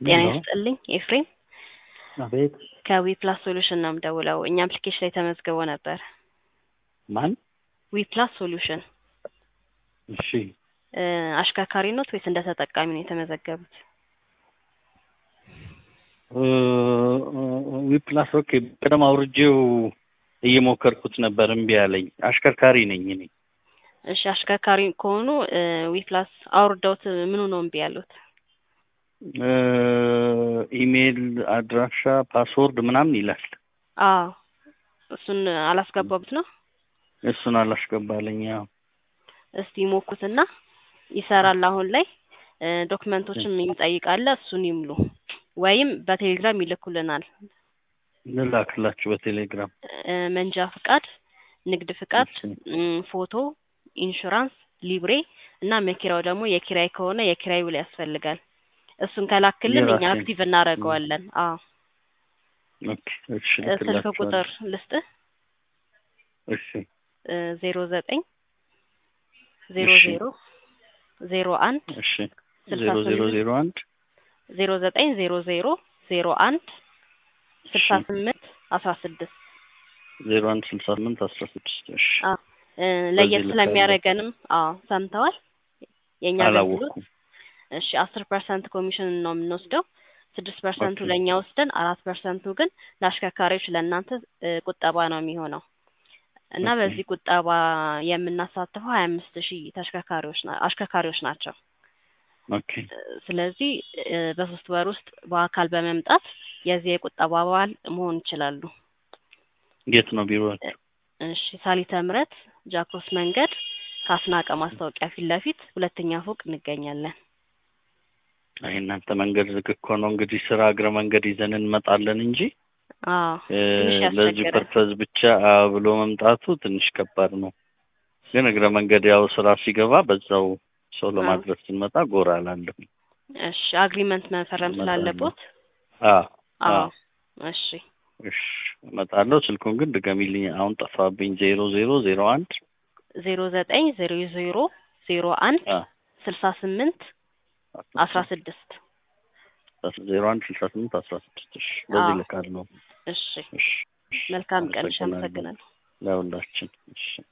ጤና ሄሎ ይስጥልኝ ኤፍሬም አቤት ከዊ ፕላስ ሶሉሽን ነው የምደውለው። እኛ አፕሊኬሽን ላይ ተመዝግቦ ነበር። ማን? ዊ ፕላስ ሶሉሽን እሺ እ አሽከርካሪ ኖት ወይስ እንደ ተጠቃሚ ነው የተመዘገቡት? ዊፕላስ ኦኬ። ቀደም አውርጄው እየሞከርኩት ነበር፣ እምቢ አለኝ። አሽከርካሪ ነኝ እኔ። እሺ አሽከርካሪ ከሆኑ ዊ ፕላስ አውርደውት ምኑ ነው እምቢ ያሉት? እ ኢሜይል አድራሻ፣ ፓስወርድ ምናምን ይላል። አዎ እሱን አላስገባቡት ነው። እሱን አላስገባለኝ። ያው እስቲ ሞኩትና ይሰራል። አሁን ላይ እ ዶክመንቶችም ይጠይቃል። እሱን ይምሉ ወይም በቴሌግራም ይልኩልናል። ልላክላችሁ በቴሌግራም እ መንጃ ፍቃድ፣ ንግድ ፍቃድ፣ እሺ። እም፣ ፎቶ፣ ኢንሹራንስ፣ ሊብሬ እና መኪራው ደግሞ የኪራይ ከሆነ የኪራይ ውል ያስፈልጋል። እሱን ከላክልን እኛ የራሴን። አክቲቭ እናደርገዋለን። አዎ ኦኬ እሺ፣ እ ስልክ ልክላችኋለሁ። ቁጥር ልስጥህ እሺ ዜሮ ዘጠኝ ዜሮ እሺ። ዜሮ ዜሮ አንድ እሺ ስልሳ ዜሮ ዜሮ ስምንት ዜሮ አንድ ዜሮ ዘጠኝ ዜሮ ዜሮ ዜሮ አንድ ስልሳ እሺ ስምንት አስራ ስድስት ዜሮ አንድ ስልሳ ስምንት አስራ ስድስት እሺ አዎ እ ለየት ልካለሁ። ስለሚያደርገንም አዎ ሰምተዋል። የእኛ አገልግሎት አላወቅኩም። እሺ አስር ፐርሰንት ኮሚሽን ነው የምንወስደው። ስድስት ፐርሰንቱ ኦኬ ለእኛ ወስደን አራት ፐርሰንቱ ግን ለአሽከርካሪዎች ለእናንተ እ ቁጠባ ነው የሚሆነው እና ኦኬ በዚህ ቁጠባ የምናሳትፈው ሀያ አምስት ሺህ ተሽከርካሪዎች ና- አሽከርካሪዎች ናቸው። ኦኬ እ ስለዚህ እ በሶስት ወር ውስጥ በአካል በመምጣት የዚህ የቁጠባ አባል መሆን ይችላሉ። የት ነው ቢሮአችሁ? እሺ ሳሊተ ምሕረት ጃክሮስ መንገድ ከአስናቀ ማስታወቂያ ፊት ለፊት ሁለተኛ ፎቅ እንገኛለን። አይ እናንተ መንገድ ዝግ እኮ ነው እንግዲህ ስራ እግረ መንገድ ይዘን እንመጣለን እንጂ አዎ እ ትንሽ ለዚህ ያስቸግራል። ፐርፐዝ ብቻ አ ብሎ መምጣቱ ትንሽ ከባድ ነው። ግን እግረ መንገድ ያው ስራ ሲገባ በዛው ሰው አዎ ለማድረስ ስንመጣ ጎራ እላለሁ። እሺ አግሪመንት መፈረም እመጣለሁ። ስላለቦት አ አዎ አ እሺ እሺ እመጣለሁ። ስልኩን ግን ድገሚልኝ፣ አሁን ጠፋብኝ። ዜሮ ዜሮ ዜሮ አንድ ዜሮ ዘጠኝ ዜሮ ዜሮ ዜሮ አንድ አ ስልሳ ስምንት አስራ ስድስት ዜሮ አንድ ስልሳ ስምንት አስራ ስድስት እሺ በዚህ አዎ ልካለሁ። እሺ እሺ እሺ መልካም ቀን እሺ አመሰግናለሁ አመሰግናለሁ ለሁላችን እሺ